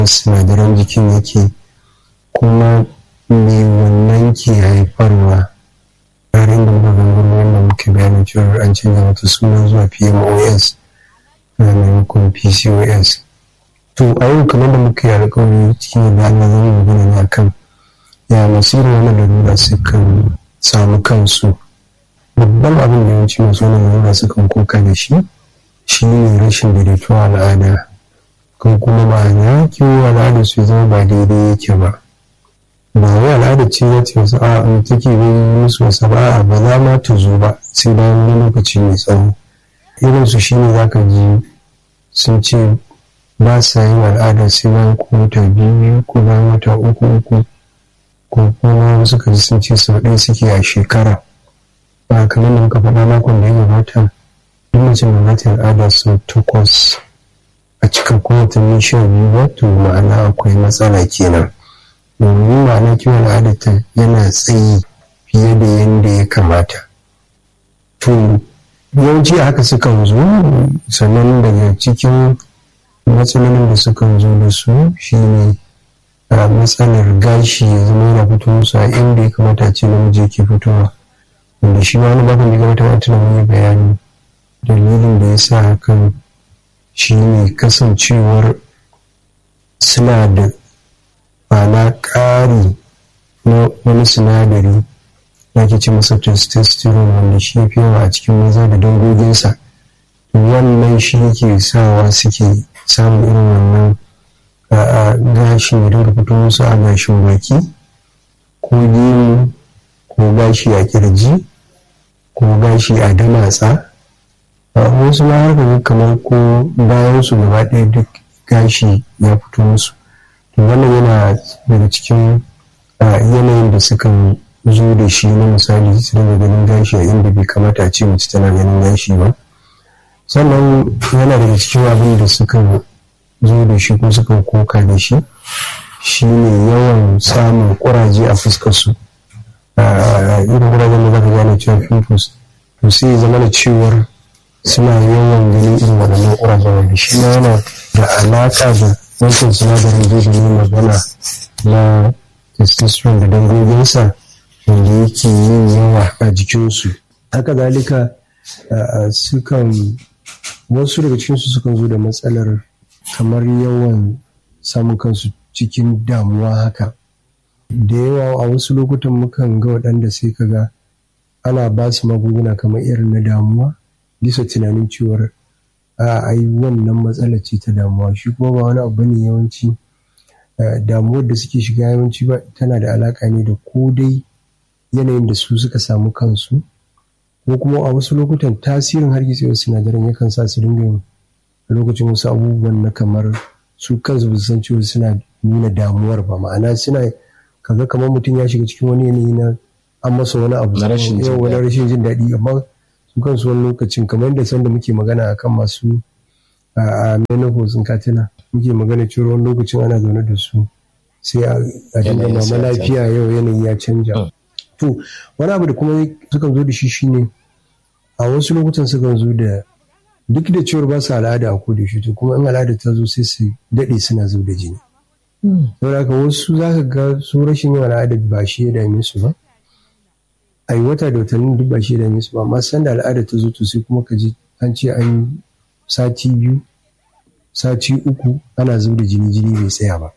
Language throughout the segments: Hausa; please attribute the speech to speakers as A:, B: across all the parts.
A: sinadaran jikin yake kuma me wannan ke haifarwa yayin da muka gangaro wanda muke bayanin cewa an canza mata suna zuwa pmos na maimakon pcos to a yau kamar da muka yi alkawari cikin da Allah zan yi magana ne akan ya masu irin wannan lalura sukan samu kansu babban abin da yawanci masu wannan lalura sukan koka da shi shi ne rashin daidaituwa al'ada ko kuma ma'ana kiwo al'ada su zama ba daidai yake ba ba wai al'ada ce ya ce wasu a'a take yi musu wasu ba a ba za ma ta zo ba sai bayan wani lokaci mai tsawo irin su shine za ka ji sun ce ba sa yin al'ada sai bayan ko wata biyu ko bayan wata uku uku ko kuma wasu ka ji sun ce sau ɗaya suke a shekara ba kamar da muka faɗa makon da ya gabata duk mace da za ta yi al'ada sau takwas a cikin watanni sha biyu ba to ma'ana akwai matsala kenan domin ma'ana kiwon al'adata yana tsayi fiye da yadda ya kamata to yawanci haka sukan zo sannan daga cikin matsalolin da sukan zo da su shine a matsalar gashi ya zama yana fito musu a inda ya kamata a ce namiji ke fitowa wanda shi wani bakon da ya kamata a tuna mun bayani dalilin da ya sa hakan shine kasancewar suna da ma'ana ƙari na wani sinadari da ake ce masa testosterone wanda shi fi yawa a cikin maza da dangoginsa wannan shi ke sawa suke samun irin wannan gashin ya dinga fito musu a gashin baki ko gemu ko gashi a kirji ko gashi a damatsa wasu ma har kamar ko bayan su gaba ɗaya duk gashi ya fito musu to wannan yana daga cikin yanayin da sukan zo da shi na misali su dinga ganin gashi a inda bai kamata a ce mace tana ganin gashi ba sannan yana daga cikin abin da sukan zo da shi ko sukan koka da shi shine yawan samun kuraje a fuskar su irin kurajen da zaka gane cewa pimples to sai zama da cewar suna yawan ganin irin waɗannan kurajen wanda shi ma yana da alaƙa da wancan sinadarin zai da magana na testosterone da dangoginsa wanda yake yin yawa a jikinsu haka zalika sukan wasu daga cikinsu sukan zo da matsalar kamar yawan samun kansu cikin damuwa haka da yawa a wasu lokutan mukan ga waɗanda sai ka ga ana ba su magunguna kamar irin na damuwa bisa tunanin cewar a ai wannan matsala ce ta damuwa shi kuma ba wani abu ne yawanci damuwar da suke shiga yawanci ba tana da alaka ne da ko dai yanayin da su suka samu kansu ko kuma a wasu lokutan tasirin hargitsewar sinadaran yakan sa su dinga yin a lokacin wasu abubuwan na kamar su kansu ba su san cewa suna nuna damuwar ba ma'ana suna kaga kamar mutum ya shiga cikin wani yanayi na an masa wani abu wani rashin jin daɗi amma su kansu wani lokacin kamar yadda sanda muke magana akan masu a menopause in katina muke magana cewa wani lokacin ana zaune da su sai a dinga mama lafiya yau yanayi ya canja to wani abu da kuma sukan zo da shi shine a wasu lokutan sukan zo da duk da cewar ba su al'ada a koda shi to kuma in al'ada ta zo sai su daɗe suna zo da jini saboda haka wasu za ka ga su rashin yin al'ada ba shi ya dame su ba a yi wata da watanni duk ba shi ya dame su ba amma sanda al'ada ta zo to sai kuma ka ji an ce an sati biyu sati uku ana zub da jini jini bai tsaya ba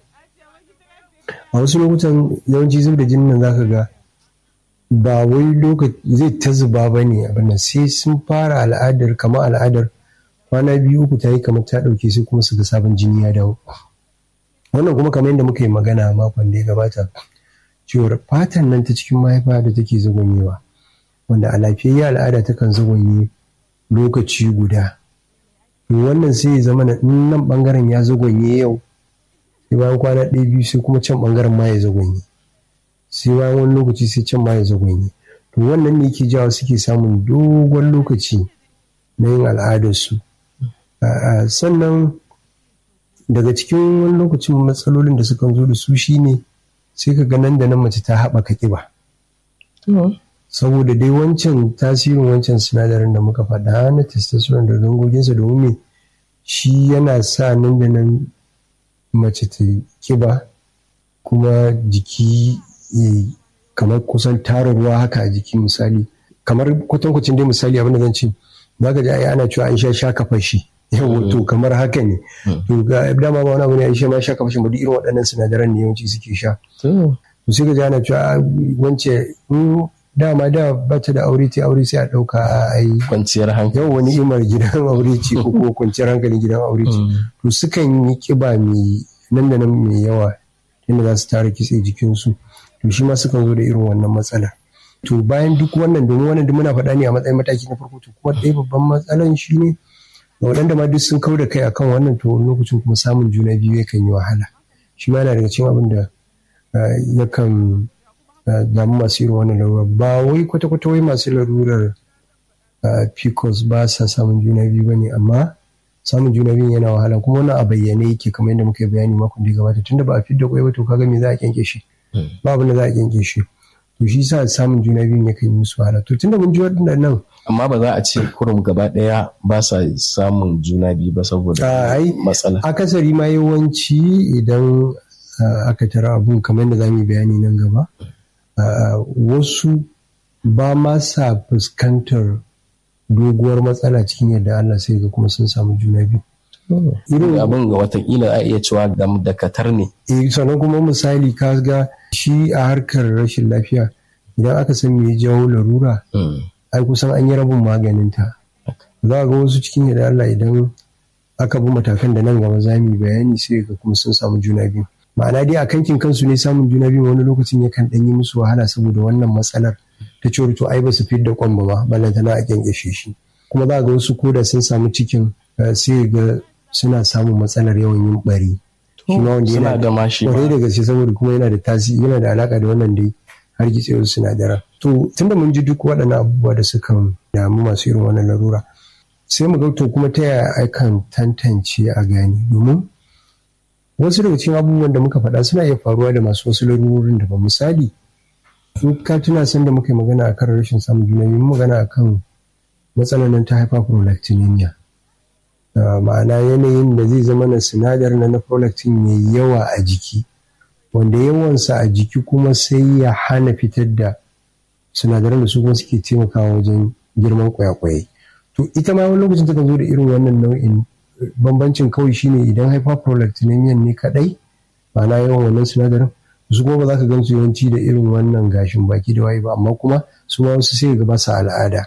A: a wasu lokutan yawanci zub da jinin nan zaka ga ba wai lokaci zai ta zuba ba ne abin sai sun fara al'adar kamar al'adar kwana biyu uku ta yi kamar ta ɗauke sai kuma su ga sabon jini ya dawo wannan kuma kamar yadda muka yi magana makon da ya gabata cewar fatan nan ta cikin mahaifa da take zagonyewa wanda a lafiyayya al'ada takan zagonye lokaci guda wannan sai ya zama nan bangaren ya zagonye yau sai bayan kwana ɗaya biyu sai kuma can bangaren ma ya zagonye sai bayan wani lokaci sai can ma ya zagonye to wannan ne yake jawo suke samun dogon lokaci na yin al'adarsu sannan daga cikin wani lokacin matsalolin da sukan zo da su shine sai ka ga nan da nan mace ta haɓaka ƙiba saboda dai wancan tasirin wancan sinadarin da muka faɗa na testosterone da dangoginsa domin me shi yana sa nan da nan mace ta kiba kuma jiki kamar kusan tara ruwa haka a jiki misali kamar kwatankwacin dai misali abin da zan ce za ka ji ai ana cewa an sha shaka fashi yau to kamar haka ne to ga dama ba wani abu ne an sha ma shaka fashi ba duk irin waɗannan sinadaran ne yawanci suke sha to sai ka ji ana cewa wance dama da bata da aure ta aure sai a ɗauka a ai
B: kwanciyar hankali
A: yau wani imar gidan aure ce ko ko kwanciyar hankalin gidan aure ce to sukan yi kiba mai nan da nan mai yawa inda za su tara kitse jikinsu to shi ma sukan zo da irin wannan matsala to bayan duk wannan domin wannan duk muna faɗa ne a matsayin mataki na farko to kuma ɗaya babban matsalan shi ne ga waɗanda ma duk sun kau da kai akan wannan to lokacin kuma samun juna biyu yakan yi wahala shi ma yana daga cikin abin da yakan damu masu irin wannan larura ba wai kwata-kwata wai masu larurar pcos ba sa samun juna biyu ba ne amma samun juna biyu yana wahala kuma wannan a bayyane yake kamar yadda muka yi bayani makon da ya gabata tunda ba a fidda kwai ba to kaga me za a kyanke shi ba abin da za a kyanke shi to shi sa samun juna biyu yakan yi musu wahala to tunda mun ji waɗannan
B: amma ba za a ce kurum gaba ɗaya ba sa samun juna biyu ba saboda matsala
A: akasari ma yawanci idan aka tara abun kamar yadda za mu yi bayani nan gaba wasu ba ma sa fuskantar doguwar matsala cikin yadda Allah sai ga kuma sun samu juna biyu.
B: Irin abin ga watakila a iya cewa da katar ne.
A: Eh sannan kuma misali ka ga shi a harkar rashin lafiya idan aka san me jawo larura ai kusan an yi rabin maganinta. Za ga wasu cikin yadda Allah idan aka bi matakan da nan gaba za mu yi bayani sai ga kuma sun samu juna biyu. Ma'ana dai a kankin kansu ne samun juna biyu wani lokacin yakan ɗan yi musu wahala saboda wannan matsalar ta ce to ai ba su fidda kwan ba ma ballantana a kyankyashe shi kuma za ga wasu koda sun samu cikin sai ga suna samun matsalar yawan yin bari
B: shi ma wanda yana da mashi
A: kwarai da gaske saboda kuma yana da tasiri yana da alaka da wannan dai har gitsewar sinadaran to tunda mun ji duk waɗannan abubuwa da suka damu masu irin wannan larura sai mu ga to kuma ta yaya akan tantance a gani domin wasu daga cikin abubuwan da muka faɗa suna iya faruwa da masu wasu larurorin da ba misali in ka tuna san da muka yi magana akan rashin samun juna biyu magana akan matsalar nan ta hyperprolactinemia ma'ana yanayin da zai zama na sinadar na prolactin mai yawa a jiki wanda yawansa a jiki kuma sai ya hana fitar da sinadaran da su kuma suke taimakawa wajen girman kwayakwaye to ita ma wani lokacin takan zo da irin wannan nau'in bambancin kawai shine idan hyperprolactinemia ne kadai ma'ana yawan wannan sinadarin su kuma ba za ka gansu yawanci da irin wannan gashin baki da waye ba amma kuma su ma wasu sai ga basa al'ada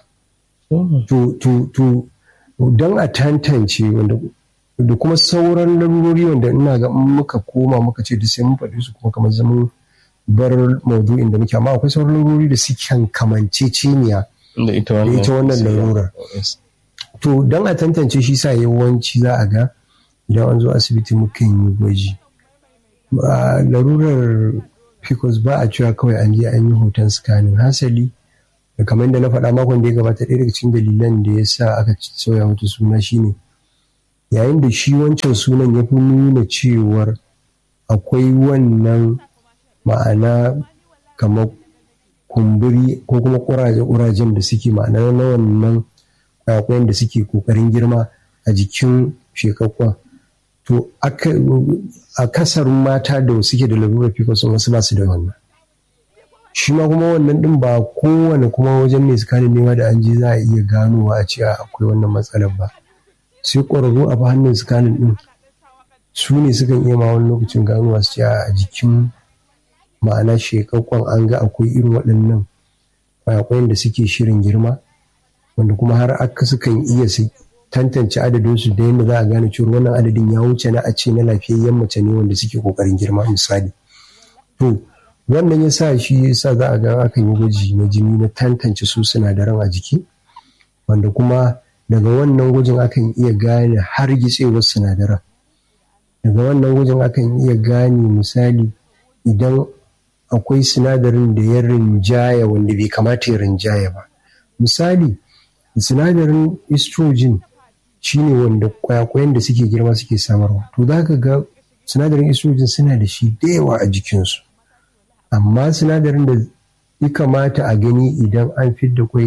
A: to don a tantance wanda da kuma sauran larurori wanda ina ga muka koma muka ce da sai mun faɗi su kuma kamar zaman bar maudu'in da muke amma akwai sauran larurori da suke kamanceceniya
B: da ita
A: wannan larurar to don a tantance shi sa yawanci za a ga idan an zo asibiti mukan yi gwaji larurar pcos ba a cewa kawai an je an yi hoton scanning hasali da kamar da na faɗa makon da ya gabata ɗaya daga cikin dalilan da ya sa aka sauya mata suna shine yayin da shi wancan sunan ya fi nuna cewar akwai wannan ma'ana kamar kumburi ko kuma ƙuraje-ƙurajen da suke ma'ana na wannan kwayakwayen da suke ƙoƙarin girma a jikin shekakkwa to a kasarun mata da suke da lalurar pcos wasu ba su da wannan shi ma kuma wannan din ba kowane kuma wajen mai sikanin nema da an je za a iya ganowa a cewa akwai wannan matsalar ba sai ƙwararru a hannun sikanin din su ne sukan iya ma wani lokacin ganowa su ce a jikin ma'ana shekakkon an ga akwai irin waɗannan kwayakwayen da suke shirin girma wanda kuma har aka sukan iya su tantance adadinsu da yadda za a gane cewa wannan adadin ya wuce na a ce na lafiyayyen mace ne wanda suke kokarin girma misali to wannan ya sa shi ya sa za a ga akan yi gwaji na jini na tantance su sinadaran a jiki wanda kuma daga wannan gwajin akan iya gane har gitsewar sinadaran daga wannan gwajin akan iya gane misali idan akwai sinadarin da ya rinjaya wanda bai kamata ya rinjaya ba misali sinadarin estrogen shine wanda kwayakwayen da suke girma suke samarwa to za ka ga sinadarin estrogen suna da shi da yawa a jikinsu amma sinadarin da ya kamata a gani idan an fidda kwai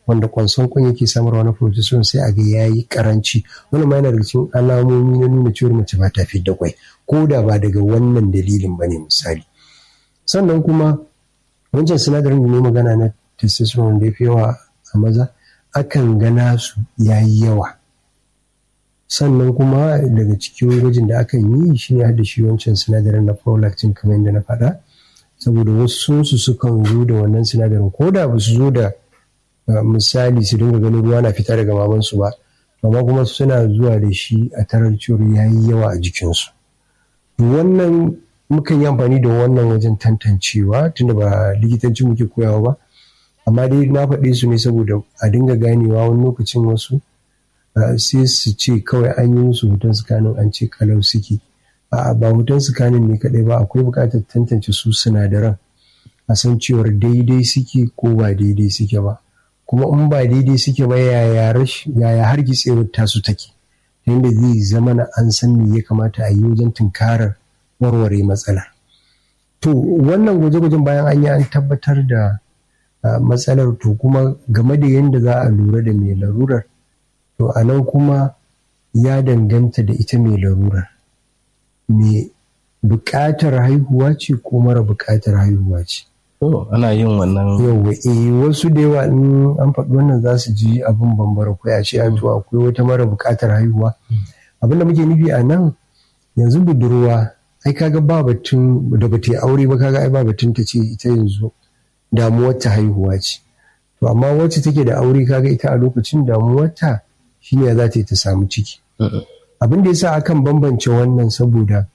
A: wanda kwanson kwan yake samarwa na progesterone sai a ga ya yi karanci wani ma yana daga cikin alamomi na nuna cewar mace ba ta fi da kwai ko da ba daga wannan dalilin ba ne misali sannan kuma wancan sinadarin da ne magana na testosterone da ya fi yawa a maza akan gana su ya yi yawa sannan kuma daga cikin gwajin da akan yi shi ne da shi wancan sinadarin na prolactin kamar yadda na faɗa saboda wasu su sukan zo da wannan sinadarin ko da ba su zo da misali su dinga ganin ruwa na fita daga mamansu ba amma kuma suna zuwa da shi a tarar cewar ya yi yawa a jikinsu wannan mukan yi amfani da wannan wajen tantancewa tunda ba likitanci muke koyawa ba amma dai na faɗe su ne saboda a dinga ganewa wani lokacin wasu sai su ce kawai an yi musu hoton sukanin an ce kalau suke a ba hoton sukanin ne kaɗai ba akwai buƙatar tantance su sinadaran a san cewar daidai suke ko ba daidai suke ba kuma in ba daidai suke ba yaya hargitsewar tasu take yadda zai zama na an san me ya kamata a yi wajen tunkarar warware matsalar to wannan gwaje-gwajen bayan an yi an tabbatar da matsalar to kuma game da yadda za a lura da mai larurar to a nan kuma ya danganta da ita mai larurar mai buƙatar haihuwa ce ko mara buƙatar haihuwa ce
B: ana yin wannan
A: yauwa eh wasu da yawa in an faɗi wannan za su ji abin bambara ko a ce to akwai wata mara buƙatar haihuwa abin da muke nufi a nan yanzu budurwa ai kaga ba batun da ba ta yi aure ba kaga ai ba batun ta ce ita yanzu damuwar ta haihuwa ce to amma wacce take da aure kaga ita a lokacin damuwar ta shine za ta yi ta samu ciki abin da yasa akan bambance wannan saboda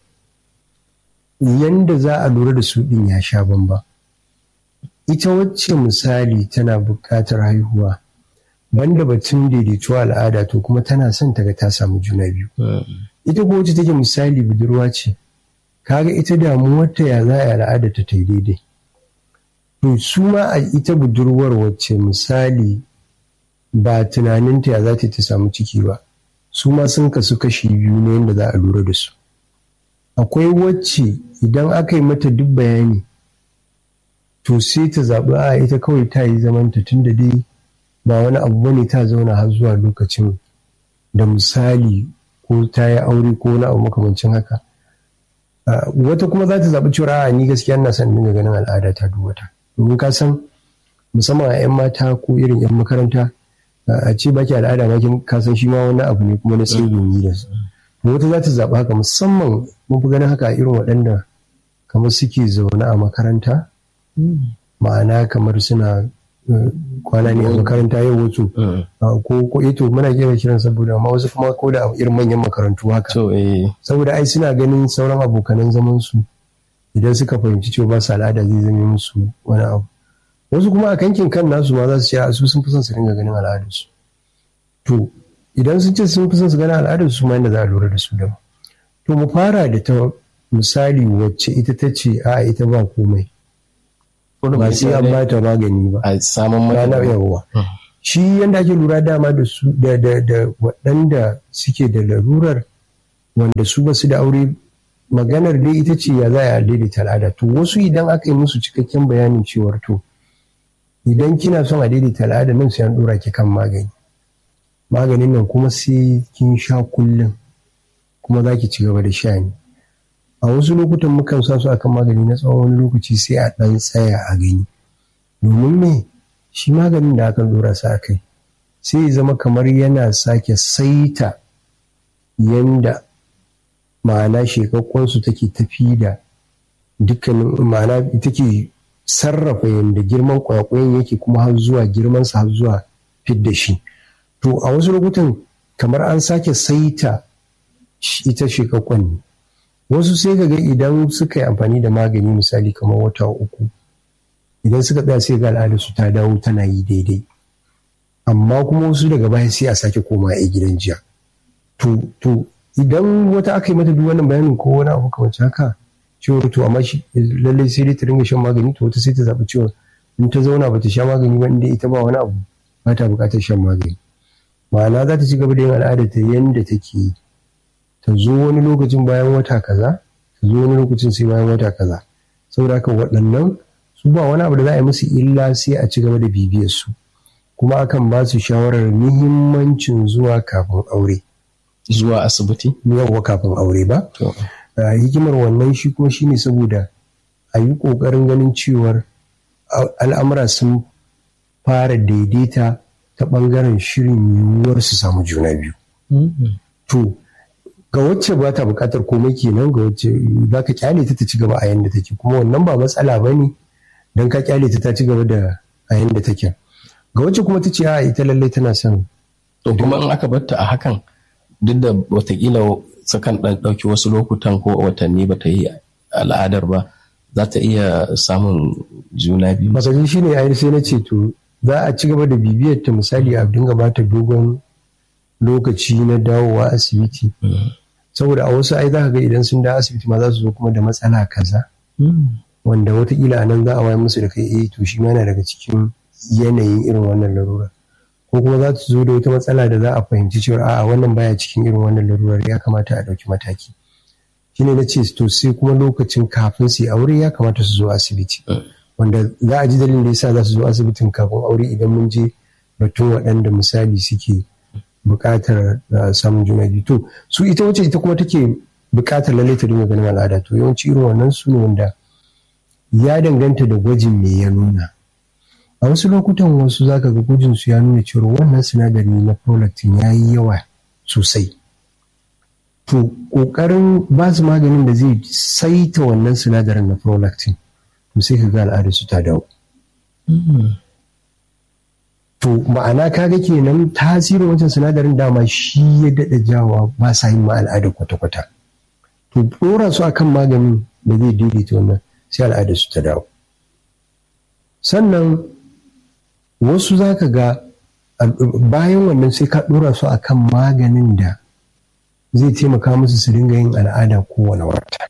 A: yanda za a lura da su din ya sha bamba ita wacce misali tana buƙatar haihuwa banda batun daidaituwa al'ada to kuma tana son ta ga ta samu juna biyu ita ko wacce take misali budurwa ce kaga ita damuwarta ya za a al'ada ta ta daidai to su ma a ita budurwar wacce misali ba tunaninta ya za ta ta samu ciki ba su ma sun kasu kashi biyu ne yadda za a lura da su akwai wacce idan aka yi mata duk bayani to sai ta zaɓi a ita kawai ta yi zamanta tun da dai ba wani abu bane ta zauna har zuwa lokacin da misali ko ta yi aure ko wani abu makamancin haka wata kuma za ta zaɓi cewa a ni gaskiya ina son dinga ganin al'ada ta duk wata domin ka san musamman a 'yan mata ko irin 'yan makaranta a ce baki al'ada ma kin ka san shi ma wani abu ne kuma na tsegumi da su wata za ta zaɓi haka musamman mun fi ganin haka a irin waɗanda kamar suke zaune a makaranta ma'ana kamar suna kwana ne a makaranta yau wato ko ko ito muna kira kiran saboda amma wasu kuma ko da irin manyan makarantu haka saboda ai suna ganin sauran abokanan zaman su idan suka fahimci cewa ba su al'ada zai zame musu wani abu wasu kuma a kankin kan nasu ma za su ce su sun fi son su dinga ganin al'adarsu to idan sun ce sun fi son su ganin al'adarsu su ma inda za a lura da su da to mu fara da ta misali wacce ita ta ce a ita ba komai ba sai an bata magani ba
B: a samun
A: rana yawa shi yanda ake lura dama da su da da da waɗanda suke da larurar wanda su ba su da aure maganar dai ita ce ya za a daidaita al'ada to wasu idan aka yi musu cikakken bayanin cewar to idan kina son a daidaita al'ada nan sai an dora ki kan magani maganin nan kuma sai kin sha kullum kuma za ki ci gaba da sha ne a wasu lokutan mukan sa su akan magani na tsawon wani lokaci sai a ɗan tsaya a gani domin me shi maganin da aka dora sa kai sai ya zama kamar yana sake saita yanda ma'ana shekakkonsu take tafi da dukkanin ma'ana take sarrafa yadda girman kwakwayen yake kuma har zuwa girmansa har zuwa fidda shi to a wasu lokutan kamar an sake saita ita shekakkon ne wasu sai ga idan suka yi amfani da magani misali kamar wata uku idan suka tsaya sai ga al'adarsu ta dawo tana yi daidai amma kuma wasu daga baya sai a sake koma a gidan jiya to idan wata aka yi mata duk wannan bayanin ko wani abu kamar haka ciwon to amma shi lallai sai dai ta dinga shan magani to wata sai ta zaɓi ciwon in ta zauna ba ta sha magani ba inda ita ba wani abu ba ta buƙatar shan magani ma'ana za ta ci gaba da yin al'ada ta yanda take yi ta zo wani lokacin bayan wata kaza ta zo wani lokacin sai bayan wata kaza saboda haka waɗannan su ba wani abu da za a yi musu illa sai a ci gaba da bibiyar su kuma akan ba su shawarar muhimmancin zuwa kafin aure
B: zuwa asibiti
A: yawwa kafin aure ba hikimar wannan shi kuma shine saboda a yi ƙoƙarin ganin cewar al'amura sun fara daidaita ta ɓangaren shirin yiwuwar su samu juna biyu to ga wacce ba ta buƙatar komai kenan ga wacce za ka kyale ta ta ci gaba a yanda take kuma wannan ba matsala ba ne don ka kyale ta ta ci gaba da a yanda take ga wacce kuma ta ce a ita lallai tana son
B: to kuma in aka batta a hakan duk da watakila sakan ɗan ɗauki wasu lokutan ko watanni ba ta yi al'adar ba za ta iya samun juna biyu
A: masajin shi ne ayi sai na ce to za a ci gaba da bibiyar ta misali a dinga bata dogon lokaci na dawowa asibiti saboda a wasu ai za ka ga idan sun dawo asibiti ma za su zo kuma da matsala kaza wanda watakila a nan za a wayar musu da kai eh to shi ma yana daga cikin yanayin irin wannan larura ko kuma za su zo da wata matsala da za a fahimci cewa a'a wannan baya cikin irin wannan larurar ya kamata a ɗauki mataki shine na ce to sai kuma lokacin kafin su yi aure ya kamata su zo asibiti wanda za a ji dalilin da yasa za su zo asibitin kafin aure idan mun je batun waɗanda misali suke buƙatar samun juna biyu to su ita wacce ita kuma take buƙatar lallai ta dinga ganin al'ada to yawanci irin wannan su ne wanda ya danganta da gwajin me ya nuna a wasu lokutan wasu zaka ga gwajin su ya nuna cewa wannan sinadari na prolactin ya yi yawa sosai to ƙoƙarin ba su maganin da zai saita wannan sinadarin na prolactin to sai ka ga al'adar su ta dawo to ma'ana kaga kenan tasirin wancan sinadarin dama shi ya daɗa jawa ba sa yin ma al'ada kwata-kwata to ɗora su akan maganin da zai daidaita wannan sai al'adar su ta dawo sannan wasu za ka ga bayan wannan sai ka ɗora su akan maganin da zai taimaka musu su dinga yin al'ada kowane wata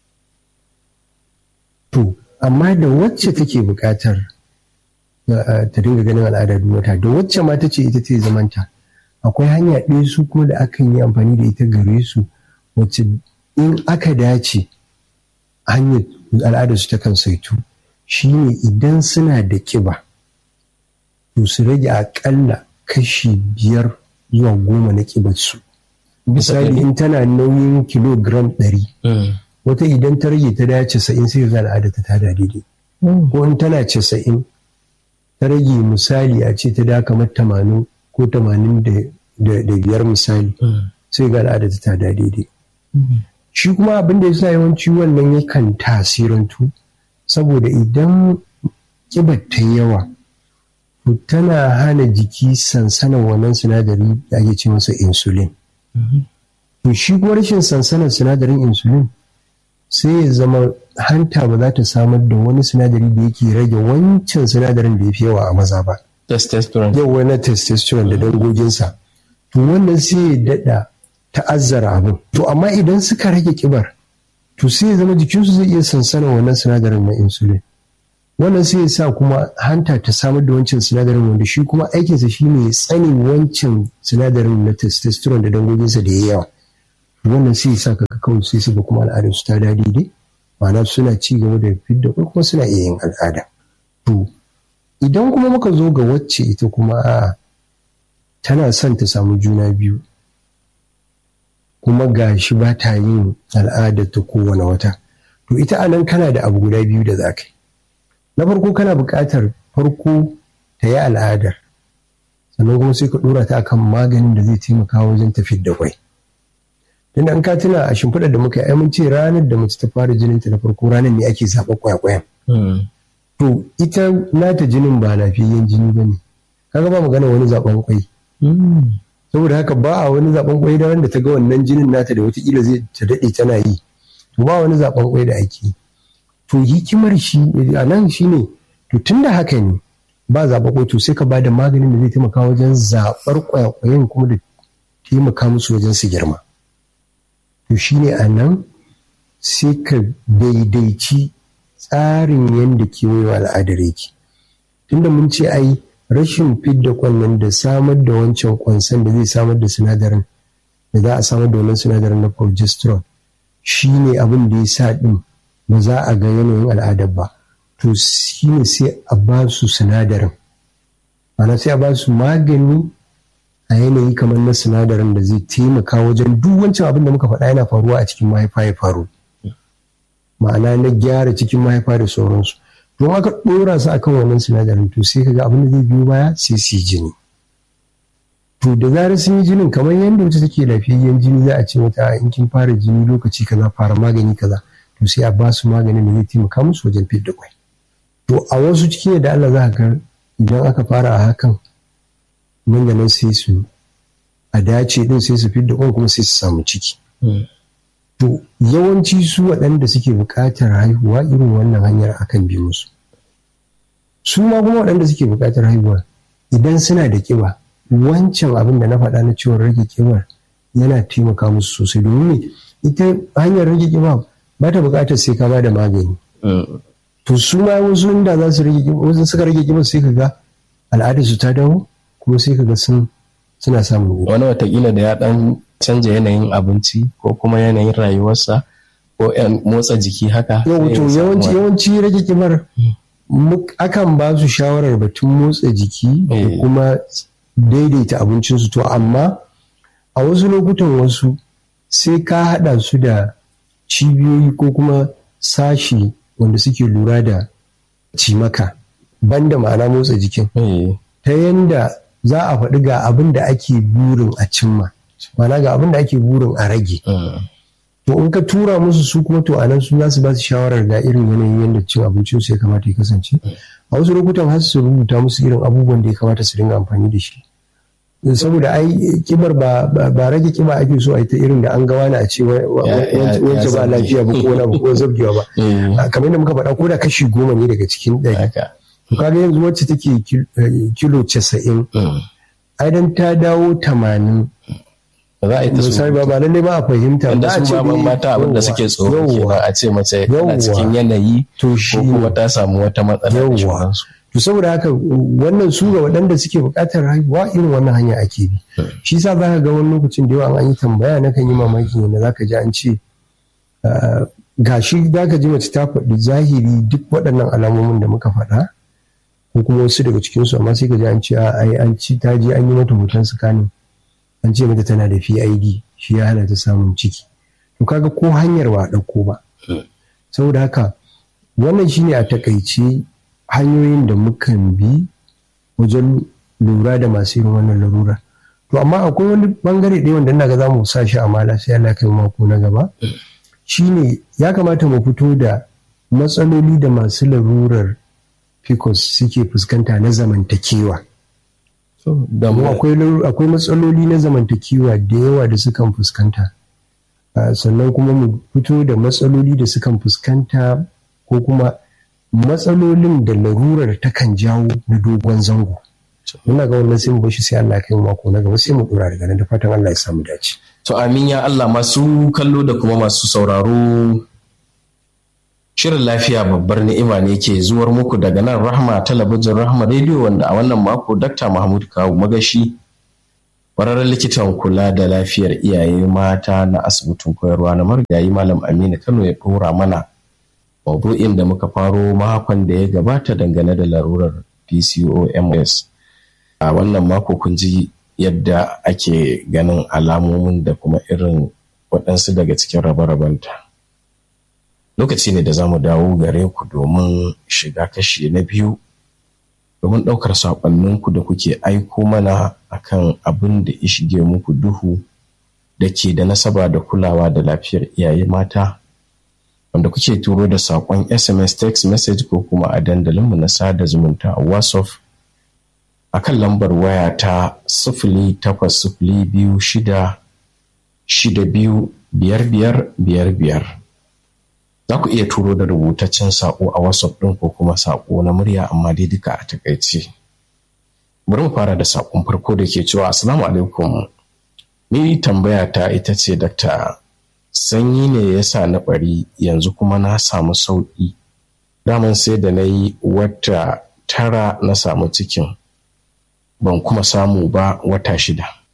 A: to amma da wacce take buƙatar ta dinga ganin al'ada duk wata da wacce ma ta ce ita ce zamanta akwai hanya ɗaya su kuma da akan yi amfani da ita gare su wacce in aka dace hanyar al'adar su takan saitu shine idan suna da kiba to su rage akalla kashi biyar zuwa goma na kibar su misali in tana nauyin kilogram ɗari wata idan ta rage ta dace casa'in sai ga al'ada ta tada daidai ko in tana casa'in ta rage misali a ce ta da kamar tamanin ko tamanin da biyar misali sai ga al'ada ta tada daidai shi kuma abin da ya sa yawanci wannan yakan tasirantu saboda idan kibar ta yawa tana hana jiki sansanin wannan sinadari da ake ce masa insulin to shi kuma rashin sansanin sinadarin insulin sai ya zama hanta ba za ta samar da wani sinadari da yake rage wancan sinadarin da ya fi yawa a maza ba
B: testosterone
A: yau wani testosterone da dangoginsa to wannan sai ya daɗa ta'azzara abin to amma idan suka rage kibar to sai ya zama jikinsu zai iya sansanin wannan sinadarin na insulin wannan sai ya sa kuma hanta ta samar da wancan sinadarin wanda shi kuma aikinsa shi ne tsani wancan sinadarin na testosterone da dangoginsa da ya yawa wannan sai ya sa ka kawai sai su ga kuma al'adar su ta dadi dai ma'ana suna ci gaba da fidda ko kuma suna iya yin al'ada to idan kuma muka zo ga wacce ita kuma a tana son ta samu juna biyu kuma ga shi ba ta yin al'adar ta kowane wata to ita anan kana da abu guda biyu da za ka yi na farko kana buƙatar farko ta yi al'adar sannan kuma sai ka ɗora ta akan maganin da zai taimaka wajen tafiyar da kwai tun an ka tuna a shimfiɗar da muka yi mun ce ranar da mace ta fara jinin ta na farko ranar ne ake zaɓa kwayakwayan to ita nata jinin ba lafiyayyen jini ba ne kaga ba magana wani zaɓen kwai saboda haka ba a wani zaɓen kwai da wanda ta ga wannan jinin nata da watakila zai ta daɗe tana yi to ba wani zaɓen kwai da ake yi to hikimar shi a nan shi ne to tun da haka ne ba zaɓa ko to sai ka ba da maganin da zai taimaka wajen zaɓar ƙwayaƙwayen kuma da taimaka musu wajen su girma to shi ne a nan sai ka daidaici tsarin yadda kewayewa al'adar yake tunda mun ce ai rashin fidda kwannan da samar da wancan kwansan da zai samar da sinadarin da za a samar da wannan sinadarin na progesterone shi ne abin da ya sa ɗin ba za a ga yanayin al'adar ba to shi ne sai a ba su sinadarin ma'ana sai a ba su magani a yanayi kamar na sinadarin da zai taimaka wajen duk wancan abin da muka faɗa yana faruwa a cikin mahaifa ya faru ma'ana na gyara cikin mahaifa da sauransu don aka ɗora su akan wannan sinadarin to sai kaga abin da zai biyo baya sai su yi jini to da zarar sun yi jinin kamar yadda wata take lafiyayyen jini za a ce mata in kin fara jini lokaci kaza fara magani kaza to sai a ba su maganin da zai taimaka musu wajen fidda kwai to a wasu cikin da Allah za ka idan aka fara a hakan nan da nan sai su a dace din sai su fidda kwan kuma sai su samu ciki to yawanci su waɗanda suke buƙatar haihuwa irin wannan hanyar akan bi musu su ma kuma waɗanda suke buƙatar haihuwa idan suna da ƙiba wancan abin da na faɗa na ciwon rage ƙibar yana taimaka musu sosai domin ita hanyar rage ƙiba ba ta buƙatar sai ka ba da magani to su ma wasu inda za su rage ƙiba wasu suka rage ƙiba sai ka ga al'adar su ta dawo kuma sai ka ga sun suna samun
B: wani watakila da ya ɗan canja yanayin abinci ko kuma yanayin rayuwarsa ko motsa jiki haka
A: yawanci yawanci rage ƙibar akan ba su shawarar batun motsa jiki da kuma daidaita abincinsu to amma a wasu lokutan wasu sai ka haɗa su da cibiyoyi ko kuma sashi wanda suke lura da cimaka banda ma'ana motsa jikin ta yanda za a faɗi ga abin da ake burin a cimma ma'ana ga abin da ake burin a rage to in ka tura musu su kuma to anan su za su ba su shawarar ga irin yanayin yadda cin abincin su ya kamata ya kasance a wasu lokutan har su rubuta musu irin abubuwan da ya kamata su dinga amfani da shi saboda ai kibar ba rage kiba ake so a yi ta irin da an gawa na a ce wance ba lafiya ba ko wani ba ko zabgewa ba kamar yadda muka faɗa ko da kashi goma ne daga cikin ɗari to kaga yanzu wacce take kilo casa'in ai dan ta dawo tamanin
B: za a yi ta
A: misali ba ba lalle ba a fahimta
B: ba a ce mata abin da suke tsoro kenan a ce mace tana cikin yanayi ko kuma ta samu wata matsala da sauransu
A: to saboda haka wannan su ga waɗanda suke buƙatar haihuwa irin wannan hanya ake bi shi sa za ka ga wani lokacin da yawa an yi tambaya na kan yi mamaki yadda za ka ji an ce gashi za ka ji mace ta faɗi zahiri duk waɗannan alamomin da muka faɗa ko kuma wasu daga cikinsu amma sai ka ji an ce ai an ci ta je an yi mata hoton sakanin an ce mata tana da PID shi ya hana ta samun ciki to kaga ko hanyar ba ɗauko ba saboda haka wannan shine a takaice hanyoyin da mukan bi wajen lura da masu irin wannan larura to amma akwai wani bangare ɗaya wanda ina ga za mu sa shi a mala sai Allah kai mako na gaba shine ya kamata mu fito da matsaloli da masu larurar pcos suke fuskanta na zamantakewa akwai matsaloli na zamantakewa da yawa da sukan fuskanta sannan kuma mu fito da matsaloli da sukan fuskanta ko kuma matsalolin da larurar takan jawo na dogon zango muna ga wannan sai mu bashi sai Allah kai mako na gaba sai mu dora daga nan da fatan Allah ya samu dace
B: to amin ya Allah masu kallo da kuma masu sauraro Shirin lafiya babbar ni'ima ne ke zuwar muku daga nan Rahma talabijin Rahma Radio wanda a wannan mako Dr. Mahmud Kawu Magashi ƙwararren likitan kula da lafiyar iyaye mata na asibitin koyarwa na marigayi Malam Aminu Kano ya ɗora mana maudu'in da muka faro makon da ya gabata dangane da larurar PCOMS. A wannan mako kun ji yadda ake ganin alamomin da kuma irin waɗansu daga cikin rabe-rabenta. lokaci ne da za mu dawo gare ku domin shiga kashi na biyu domin ɗaukar saƙonninku da kuke aiko mana akan abin da ya shige muku duhu da ke da nasaba da kulawa da lafiyar iyaye mata wanda kuke turo da saƙon sms text message ko kuma a dandalinmu na sada zumunta a whatsapp a kan lambar waya ta sifili takwas sifili biyu shida shida biyu biyar biyar biyar biyar za ku iya turo da rubutaccen saƙo a whatsapp ɗin ko kuma saƙo na murya amma dai duka a takaice bari mu fara da saƙon farko da ke cewa assalamu alaikum ni tambaya ta ita ce dakta sanyi ne ya sa na ɓari yanzu kuma na samu sauƙi daman sai da na yi wata tara na samu cikin ban kuma samu ba wata shida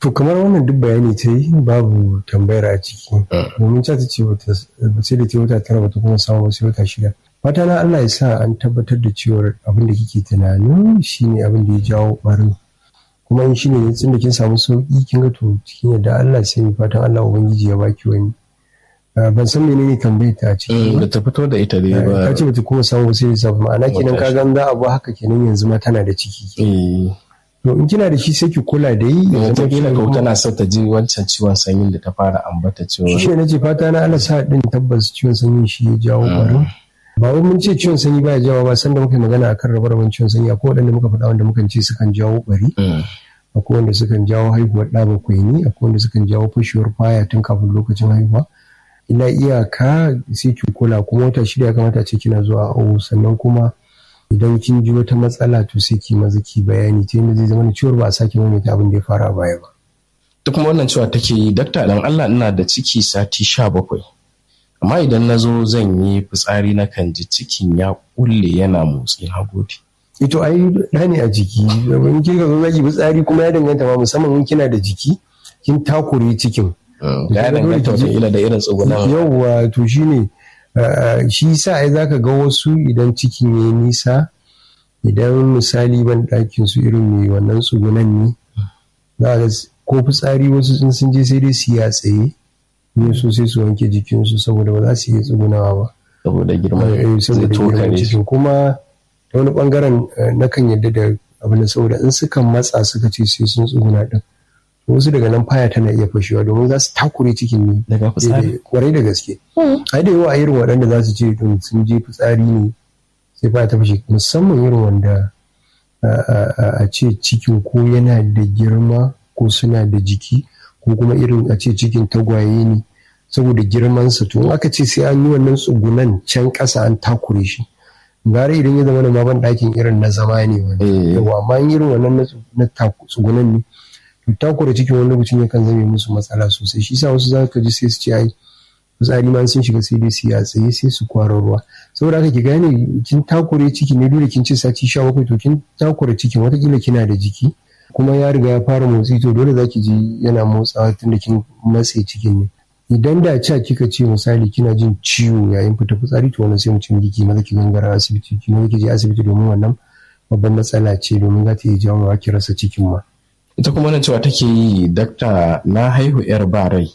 A: to kamar wannan duk bayani ta yi babu tambayar a ciki domin ta ta ce sai da ta wata tara bata kuma samu wasu wata shida fata na Allah ya sa an tabbatar da cewar abin da kike tunanin shine abin da ya jawo barin kuma in shine ne tun da kin samu sauki kin ga to cikin yadda Allah sai fatan Allah ubangiji ya baki wani ban san menene tambayar ta a ciki
B: da ta fito da ita dai ba
A: ta ce bata kuma samu wasu lissafi ma'ana kenan ka gan za a bu haka kenan yanzu ma tana da ciki to in kina da shi sai ki kula da yi
B: ta kila ko tana so ta ji wancan ciwon sanyin da ta fara ambata cewa
A: shi ne nace fata na Allah sa din tabbas ciwon sanyin shi ya jawo barin ba wai mun ce ciwon sanyi baya jawo ba sanda muka magana akan rabe-raben ciwon sanyi akwai waɗanda muka faɗa wanda mukan ce sukan jawo bari akwai wanda sukan jawo haihuwar ɗa bakwai ne akwai wanda sukan jawo fashewar faya tun kafin lokacin haihuwa ina iyaka sai ki kula kuma wata shida ya kamata ce kina zuwa awo sannan kuma idan kin ji wata matsala to sai ki maza ki bayani ta yadda zai zama ciwon ba a sake maimaita abin da ya fara baya ba.
B: Duk kuma wannan cewa take yi dakta dan Allah ina da ciki sati sha bakwai. Amma idan na zo zan yi fitsari na kan ji cikin ya kulle yana motsi na gode.
A: Ito ai da ne a jiki in kika zo zaki fitsari kuma ya danganta ma musamman in kina da jiki kin takure cikin.
B: Ya danganta wata da irin tsugunan.
A: Yawwa to shine Uh, shi sa ai zaka ga wasu idan cikin ya nisa idan misali ban ɗakin su irin mai wannan tsugunan ne za ga ko fitsari wasu sun sun je sai dai su ya tsaye ne so sai su wanke jikinsu saboda ba za su iya tsugunawa ba
B: saboda girman
A: saboda girman cikin kuma ta wani bangaren na kan yadda da abin da saboda in suka matsa suka ce sai sun tsuguna din wasu daga nan faya tana iya fashewa domin za su takure cikin ne
B: daga fitsari
A: kwarai da gaske ai da yawa irin waɗanda za su ce don sun je fitsari ne sai faya ta fashe musamman irin wanda a ce cikin ko yana da girma ko suna da jiki ko kuma irin a ce cikin tagwaye ne saboda girmansa to in aka ce sai an yi wannan tsugunan can ƙasa an takure shi gara idan ya zama da maban ɗakin irin na zama ne wani yawa amma irin wannan na tsugunan ne takura cikin wani lokacin yakan zame musu matsala sosai shi sa wasu za ka ji sai su ce ai fitsari ma sun shiga sai dai su ya tsaye sai su kwara ruwa saboda haka ki gane kin takure ciki ne dole kin ce sati sha bakwai to kin takura cikin watakila kina da jiki kuma ya riga ya fara motsi to dole za ki ji yana motsawa tun da kin matse cikin ne idan da ca kika ce misali kina jin ciwo yayin fita fitsari to wannan sai mu ce miki maza ki gangara asibiti ki maza ki je asibiti domin wannan babban matsala ce domin za ta iya jawo ki rasa cikin ma
B: ita kuma na cewa take yi dakta na haihu yar ba rai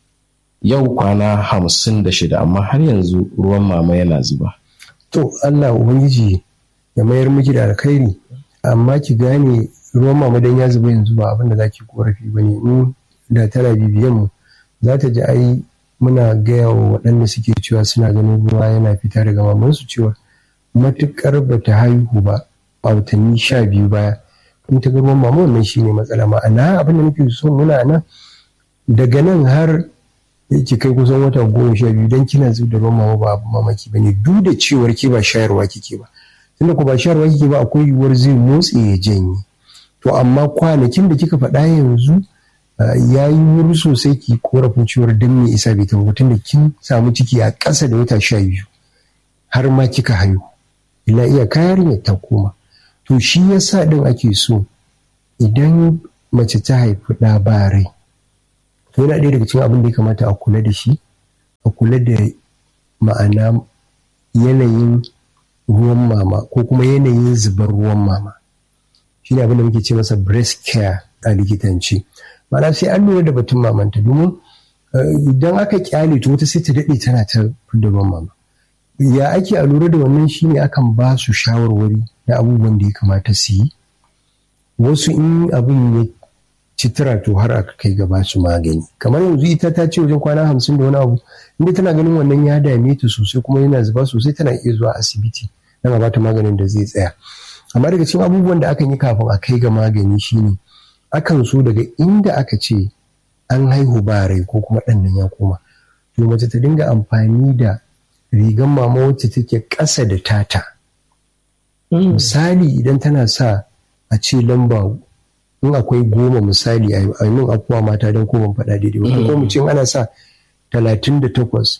B: yau kwana hamsin da shida amma har yanzu ruwan mama yana zuba
A: to allah ubangiji ya mayar miki da alkhairi amma ki gane ruwan mama dan ya zuba yanzu ba abin da za ki korafi ba ne in da tana bibiyan mu za ta ji ai muna gaya wa waɗanda suke cewa suna ganin ruwa yana fita daga mamansu cewa matuƙar ba ta haihu ba a watanni sha biyu baya in ta ruwan mama wannan shi ne matsala ma'ana abin da nake so muna nan daga nan har yake kai kusan wata goma sha biyu don kina zuba da ruwan mama ba abu mamaki ba ne duk da cewar ke ba shayarwa kike ba tunda ko ba shayarwa kike ba akwai yiwuwar zai motsi ya janye to amma kwanakin da kika faɗa yanzu ya yi wuri sosai ki korafin cewar don me isa bai taɓa tunda kin samu ciki a ƙasa da wata sha biyu har ma kika haihu ila iya kayar ta koma to shi yasa din ake so idan mace ta haifi ɗa ba rai to yana ɗaya daga cikin abin da ya kamata a kula da shi a kula da ma'ana yanayin ruwan mama ko kuma yanayin zubar ruwan mama shi ne abin da muke ce masa breast care a likitanci ma'ana sai an lura da batun mamanta domin idan aka kyale to wata sai ta daɗe tana ta da ruwan mama ya ake a lura da wannan shine akan ba su shawarwari na abubuwan da ya kamata su yi wasu in abin ya citira to har aka kai gaba su magani kamar yanzu ita ta ce wajen kwana hamsin da wani abu inda tana ganin wannan ya dame ta sosai kuma yana zuba sosai tana iya zuwa asibiti don a bata maganin da zai tsaya amma daga cikin abubuwan da akan yi kafin a kai ga magani shine akan so daga inda aka ce an haihu ba rai ko kuma ɗan nan ya koma to mace ta dinga amfani da rigan mama wacce take ƙasa da tata misali idan tana sa a ce lamba in akwai goma misali a min akuwa mata don ko ban faɗa daidai wata ko mu ce ana sa talatin da takwas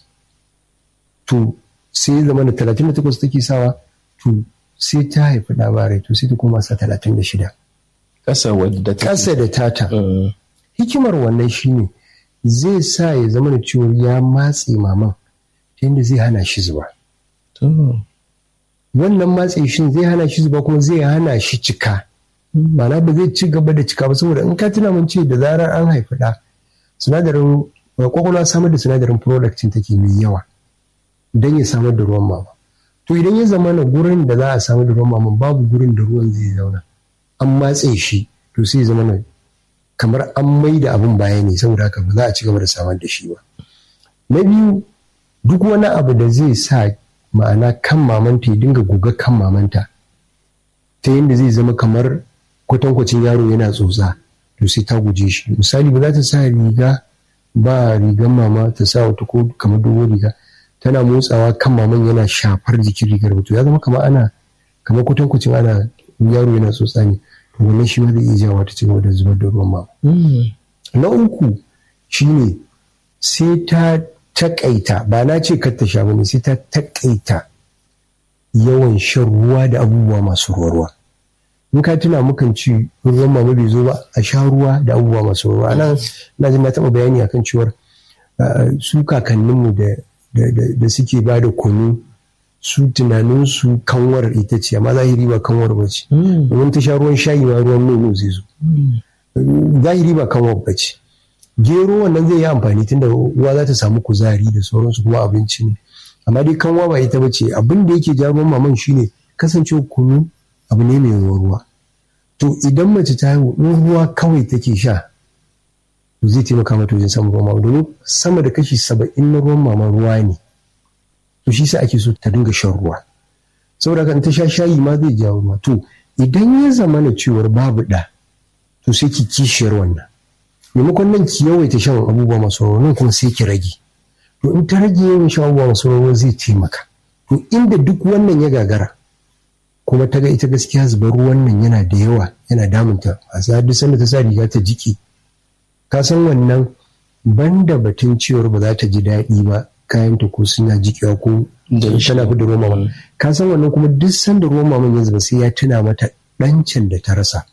A: to sai zama da talatin da takwas take sawa to sai ta haifi labarai to sai ta koma sa talatin da shida
B: ƙasa wadda ta
A: ƙasa da tata hikimar wannan shine zai sa ya zama da cewa ya matse maman ta yadda zai hana shi zuba wannan matse shi zai hana shi zuba kuma zai hana shi cika ma'ana ba zai ci gaba da cika ba saboda in ka tuna mun ce da zarar an haifi ɗa sinadarin kwakwalwa samar da sinadarin productin take mai yawa don ya samar da ruwan mama to idan ya zama na gurin da za a samar da ruwan mama babu gurin da ruwan zai zauna an matse shi to sai zama na kamar an mai da abin baya ne saboda haka ba za a ci gaba da samar da shi ba na biyu duk wani abu da zai sa ma'ana kan mamanta ya dinga goga kan mamanta ta yadda zai zama kamar kwatankwacin yaro yana tsotsa to sai ta guje shi misali ba za ta sa riga ba rigan mama ta sa wata ko kamar dogon riga tana motsawa kan maman yana shafar jikin rigar to ya zama kamar ana kamar kwatankwacin ana yaro yana tsotsa ne to wannan shi ma zai iya jawo ta cigaba da zubar da ruwan mama na uku shine sai ta takaita ba na ce kar ta sha bane sai ta takaita yawan shan ruwa da abubuwa masu ruwa ruwa in ka tuna mukan ci ruwan mama bai zo ba a sha ruwa da abubuwa masu ruwa nan na jin na taɓa bayani akan cewar su kakanninmu da suke ba da kunu su tunanin su kanwar ita ce amma zahiri ba kanwar ba ce domin ta sha ruwan shayi ma ruwan nono zai zo zahiri ba kanwar ba ce gero wannan zai yi amfani tunda uwa za ta samu kuzari da sauransu kuma abinci ne amma dai kanwa ba ita ba ce abin da yake ja ruwan maman shine kasancewa kunu abu ne mai ruwa to idan mace ta haihu in ruwa kawai take sha to zai taimaka mata wajen samun ruwan mama domin sama da kashi saba'in na ruwan mama ruwa ne to shi sa ake so ta dinga shan ruwa saboda kan ta sha shayi ma zai jawo ruwa to idan ya zama na cewar babu ɗa to sai ki kishiyar wannan maimakon nan ki yawaita shan abubuwa masu ruwa nan kuma sai ki rage to in ta rage yawan shan abubuwa masu ruwa zai taimaka to inda duk wannan ya gagara kuma ta ga ita gaskiya zubar ruwan nan yana da yawa yana damunta a sa duk sanda ta sa riga ta jiki ka san wannan banda batun cewar ba za ta ji daɗi ba kayan ta ko suna jikewa ko tana fi da ruwan mama ka san wannan kuma duk sanda ruwan maman ya zuba sai ya tuna mata ɗancin da ta rasa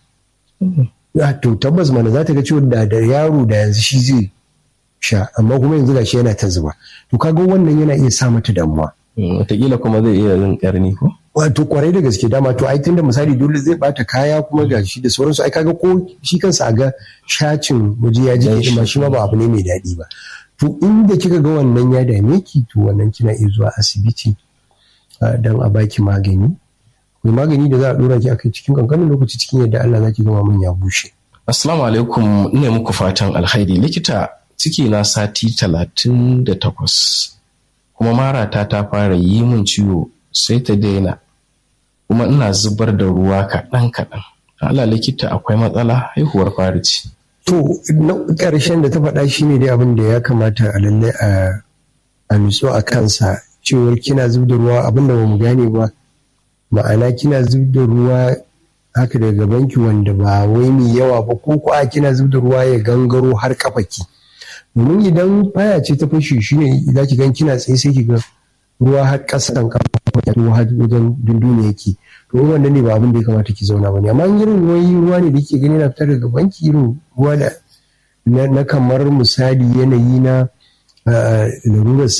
A: to tabbas mana za ta ga cewa da da yaro da yanzu shi zai sha amma kuma yanzu gashi yana ta zuba to kaga wannan yana iya sa mata damuwa
B: wataƙila kuma zai iya yin ƙarni ko
A: wato kwarai da gaske dama to ai tunda misali dole zai bata kaya kuma ga shi da sauransu ai kaga ko shi kansa a ga shacin waje ya jike ma shi ma ba abu ne mai daɗi ba to inda kika ga wannan ya dame ki to wannan kina iya zuwa asibiti don a baki magani akwai magani da za a dora ki akai cikin kankanin lokaci cikin yadda Allah zaki gama min ya bushe
B: assalamu alaikum ina muku fatan alkhairi likita ciki na sati talatin da takwas kuma marata ta fara yi min ciwo sai ta daina kuma ina zubar da ruwa kaɗan kaɗan Allah likita akwai matsala haihuwar fari ce
A: to na ƙarshen da ta faɗa shi ne dai abin da ya kamata a lalle a nutsu a kansa cewar kina zub da ruwa abin da ba mu gane ba ma'ana kina zub da ruwa haka daga banki wanda ba wai mai yawa ba ko ko a kina zub da ruwa ya gangaro har kafaki domin idan baya ce ta fashe shi ne za ki gan kina tsaye sai ki ga ruwa har ƙasan kafa ruwa har wajen dundune yake to wannan ne ba abin da ya kamata ki zauna ba ne amma irin ruwan ruwa ne da ke gani na fitar daga banki irin ruwa da na kamar misali yanayi na larurar